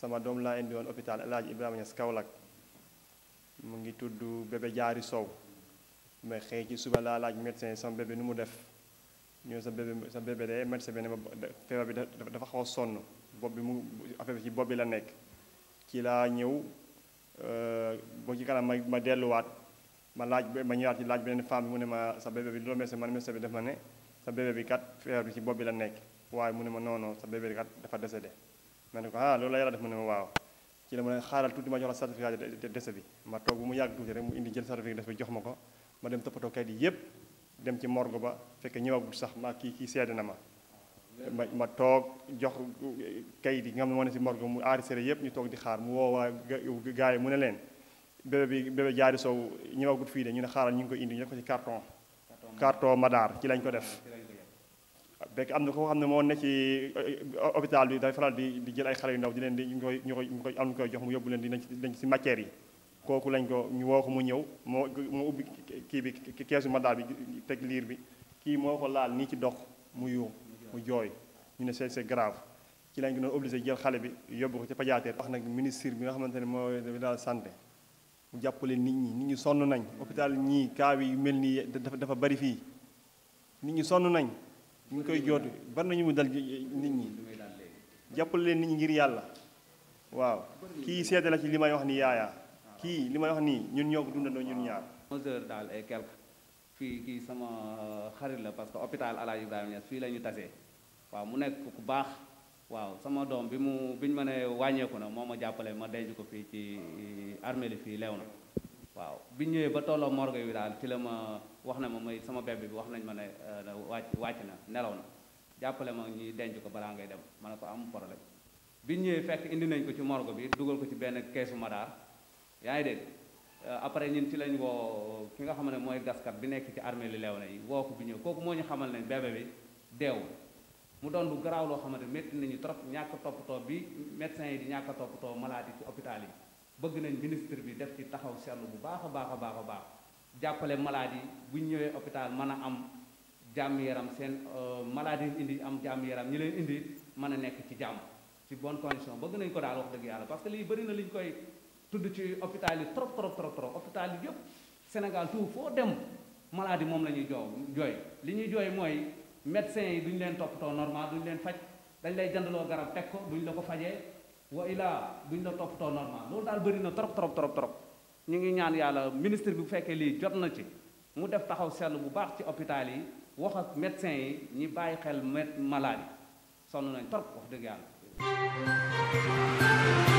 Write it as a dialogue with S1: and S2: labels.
S1: sama doom laa indi woon hôpital El Hadj Ibrahima Niass Kaolack mu ngi tudd bébé jaari sow mais xëy ci suba laa laaj médecin sama bébé nu mu def ñëw sa bébé sa bébé de médecin bi ne ma feebar bi dafa xaw a sonn bopp bi mu affaire bi ci bopp bi la nekk ci laa ñëw boo ci kanam ma ma delluwaat ma laaj ma ñëwaat ci laaj beneen femme bi mu ne ma sa bébé bi loolu médecin man médecin bi def ma ne sa bébé bi kat feebar bi ci bopp bi la nekk waaye mu ne ma non non sa bébé bi kat dafa décédé ma ne ko ah loolu la yàlla def mu ne ma waaw ci la ma ne xaaral tuuti ma jox la certificat de décès bi ma toog bu mu yàgg tuuti rek mu indi jël certificat de décès bi jox ma ko ma dem toppatoo kayit yi yépp dem ci morgue ba fekk ñëwagul sax ma kii kii seede na ma ma ma toog jox kayit yi nga xam ne moo ne si morgue mu enregistré yépp ñu toog di xaar mu woo waa gars yi mu ne leen bébé bi bébé jaari sow ñëwagut fii de ñu ne xaaral ñu ngi koy indi ñu def ko ci carton carton madaar ci lañ ko def fekk am na ko xam ne moo ne ci hôpital bi day faral di di jël ay xale yu ndaw di leen di ñu koy ñu koy ñu koy am ñu koy jox mu yóbbu leen di dañ ci matière yi kooku lañ ko ñu woo ko mu ñëw moo moo ubbi kii bi keesu madaar bi teg liir bi kii moo ko laal nii ci dox mu yuux mu jooy ñu ne c'est c'est grave ci lañ ko doon obligé jël xale bi yóbbu ko ci pédiatrie wax nag ministre bi nga xamante ne mooy daal santé mu jàppale nit ñi nit ñi sonn nañ hôpital ñii cas yi mel nii dafa dafa bari fii nit ñi sonn nañ ñu ngi koy jootu bari nañu mu dal nit ñi jàppale leen nit ñi ngir yàlla waaw kii seede la ci li may wax ni yaaya kii li may wax nii ñun ñoo ko dundandoo ñun ñaar.
S2: 11 heures daal et quelque fii kii sama xarit la parce que hôpital El Hadj Ibrahima Niass fii la ñu tasee waaw mu nekk ku baax waaw sama doom bi mu bi ñu ma ne wàññeeku na moo ma jàppale ma denc ko fii ci armée li fii leew na waaw bi ñëwee ba tolloo morgue bi daal ci la ma wax na ma may sama bébé bi wax nañ ma ne wàcc wàcc na nelaw na jàppale ma ñuy denc ko balaa ngay dem ma ne ko am problème bi ñëwee fekk indi nañ ko ci morgue bi dugal ko ci benn keesu madaar yaa ngi dégg après ñun ci lañ woo ki nga xam ne mooy gaskat bi nekk ci armée li leew na yi woo ko bi ñëw kooku moo ñu xamal ne bébé bi deew mu doon lu garaaw loo xamante métti nañu trop ñàkk toppatoo bi médecins yi di ñàkk a toppatoo malade yi ci hôpital yi bëgg nañ ministre bi def ci taxaw seetlu bu baax a baax a baax a baax jàppale malade yi bu ñu ñëwee hôpital mën a am jàmm yaram seen malade yi indi am jàmm yaram ñi leen indi mën a nekk ci jàmm ci bonne condition bëgg nañ ko daal wax dëgg yàlla parce que lii bëri na li ñu koy tudd ci hôpital yi trop trop trop trop hôpital yi yëpp Sénégal tout foo dem malade yi moom la ñuy joo jooy li ñuy jooy mooy médecins yi duñu leen toppatoo normal duñu leen faj dañ lay jëndaloo garab teg ko duñ la ko fajee wa ilaa duñ la toppatoo normal loolu daal bëri na trop trop trop trop ñu ngi ñaan yàlla ministre bi bu fekkee lii jot na ci mu def taxaw seetlu bu baax ci hôpital yi wax ak médecins yi ñi bàyyi xel malade yi sonn nañ trop wax dëgg yàlla